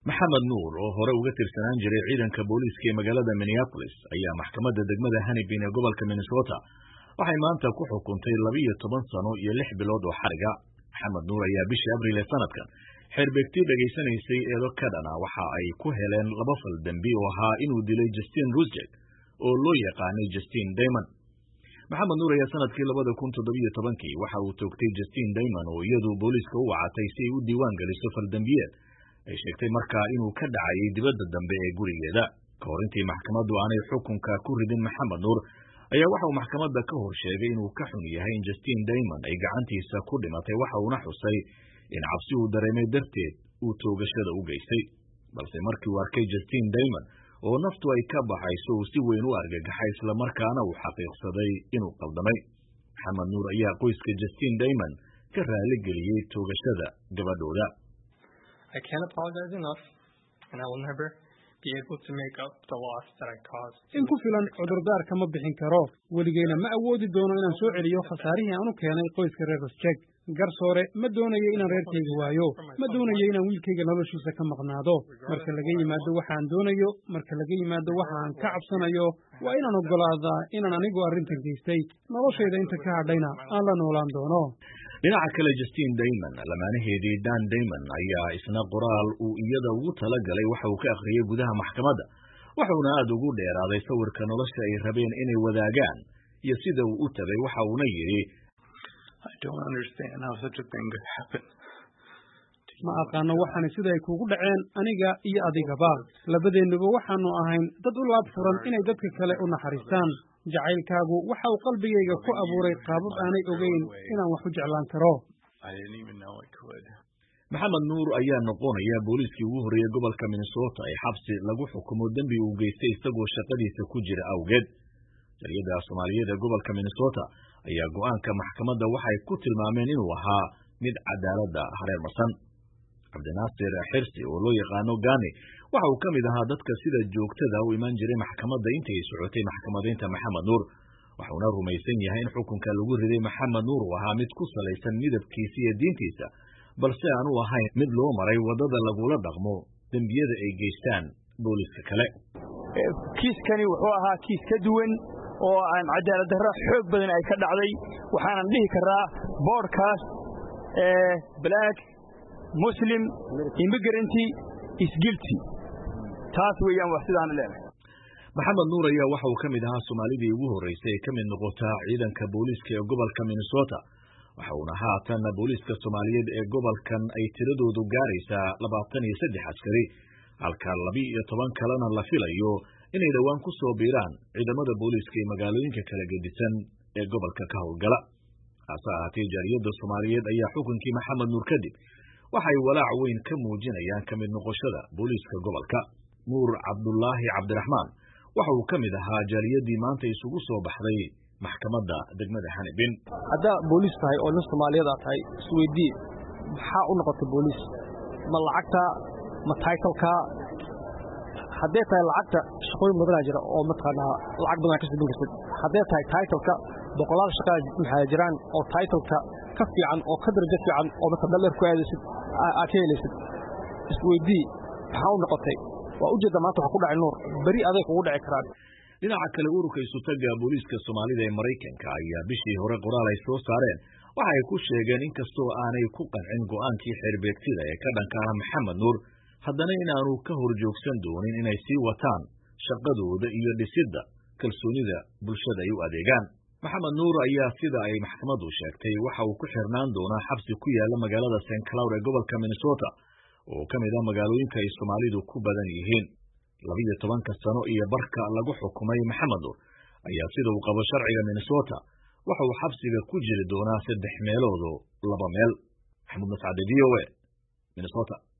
maxamed nuur oo hore uga tirsanaan jiray ciidanka booliiska ee magaalada minneapolis ayaa maxkamadda degmada hanibin ee gobolka minnesota waxay maanta ku xukuntay labiiyo toban sano iyo lix bilood oo xariga maxamed nuur ayaa bishii abriil ee sanadkan xeerbeegti dhegaysanaysay eedo kadhana waxa ay ku heleen laba fal dembi oo ahaa inuu dilay justin rusjek oo loo yaqaanay justin daymond maxamed nuur ayaa sanadkii labada kun toddobiyo tobankii waxa uu toogtay justin daymond oo iyadu booliiska u wacatay si ay u diiwaan geliso faldembiyeed ay sheegtay markaa inuu ka dhacayay dibadda dambe ee gurigeeda ka hor intii maxkamaddu aanay xukunka ku ridin maxamed nuur ayaa waxa uu maxkamadda ka hor sheegay inuu ka xun yahay in justin daymond ay gacantiisa ku dhimatay waxa uuna xusay in cabsi uu dareemay darteed uu toogashada u geystay balse markii uu arkay justin daymond oo naftu ay ka baxayso uu si weyn u argagaxay islamarkaana uu xaqiiqsaday inuu qaldamay maxamed nuur ayaa qoyska justin daymond ka raali geliyey toogashada gabadhooda in ku filan cudurdaarka ma bixin karo weligeyna ma awoodi doono inaan soo celiyo khasaarihii aan u keenay qoyska reer rosjek garsoore ma doonayo inaan reerkayga waayo ma doonayo inaan wiilkayga noloshiisa ka maqnaado marka laga yimaado waxaan doonayo marka laga yimaado waxa aan ka cabsanayo waa inaan oggolaadaa inaan anigu arrintan geystay noloshayda inta ka hadhayna aan la noolaan doono dhinaca kale justin daymond lamaanaheedii dan daymond ayaa isna qoraal uu iyada ugu tala galay waxa uu ka akhriyey gudaha maxkamadda wuxuuna aada ugu dheeraaday sawirka nolosha ay rabeen inay wadaagaan iyo sida uu u tagay waxa uuna yidhi ma aqaano waxaana sida ay kuugu dhaceen aniga iyo adigaba labadeennuba waxaanu ahayn dad u laab furan inay dadka kale u naxariistaan jacaylkaagu waxa uu qalbigayga ku abuuray qaabab aanay ogeyn inaan wax u jeclaan karo maxamed nuur ayaa noqonaya booliiskii ugu horreeyey gobolka minnesota ee xabsi lagu xukumo dembi uu geystay isagoo shaqadiisa ku jira awgeed jariyada soomaaliyeed ee gobolka minnesota ayaa go'aanka maxkamadda waxay ku tilmaameen inuu ahaa mid cadaaladda hareer marsan cabdinaasir xirsi oo loo yaqaano gani waxa uu ka mid ahaa dadka sida joogtada u imaan jiray maxkamadda intii ay socotay maxkamadaynta maxamed nuur waxuuna rumaysan yahay in xukunka lagu riday maxamed nuur uu ahaa mid ku salaysan midabkiisa iyo diintiisa balse aanu ahayn mid loo maray waddada lagula dhaqmo dembiyada ay geystaan booliiska kale kiiskani wuxuu ahaa kiis ka duwan oo aan cadaalad darro xoog badan ay ka dhacday waxaanan dhihi karaa boodhkaas black muslim immigranty isgilty taas weeyaan wax sidaan leenahay maxamed nuur ayaa waxa uu ka mid ahaa soomaalidii ugu horraysay ee ka mid noqota ciidanka booliiska ee gobolka minnesota waxa uuna haatan booliiska soomaaliyeed ee gobolkan ay tiradoodu gaaraysaa labaatan iyo saddex askari halka laba-iyo toban kalena la filayo inay dhowaan ku soo biiraan ciidamada booliiska ee magaalooyinka kala gedisan ee gobolka ka howlgala hase ahaatee jaariyadda soomaaliyeed ayaa xukunkii maxamed nuur kadib waxay walaac weyn ka muujinayaan ka mid noqoshada booliiska gobolka nuur cabdulaahi cabdiraxmaan waxa uu ka mid ahaa jaaliyadii maanta isugu soo baxday maxkamadda degmada hanibin haddaa booliis tahay oo nin soomaaliyeed aa tahay isweydii maxaa u noqotay booliis ma lacagta ma taytalka hadday tahay lacagta shaqooyin badanaa jira oo mataqaanaa lacag badanaa ka sibin kartid hadday tahay taytalka boqolaal shaqaa maxaa jiraan oo taytalka ka fiican oo ka darajo fiican oo marka dalleer ku aadaysid aad ka helaysid isweydii maxaa u noqotay waa ujeedda maanta waxa ku dhacay nuur beri aday kugu dhici karaan dhinaca kale ururka isutaga booliiska soomaalida ee maraykanka ayaa bishii hore qoraal ay soo saareen waxa ay ku sheegeen inkastoo aanay ku qancin go'aankii xeerbeegtida ee ka dhanka ah maxamed nuur haddana inaanu ka hor joogsan doonin inay sii wataan shaqadooda iyo dhisidda kalsoonida bulshada ay u adeegaan maxamed nuur ayaa sida ay maxkamaddu sheegtay waxa uu ku xirnaan doonaa xabsi ku yaala magaalada st cloud ee gobolka minnesota oo ka mid ah magaalooyinka ay soomaalidu ku badan yihiin labiyo tobanka sano iyo barka lagu xukumay maxamed nuur ayaa sida uu qabo sharciga minnesota waxa uu xabsiga ku jiri doonaa saddex meeloodo laba meel maxamuud mascade v o a minnesota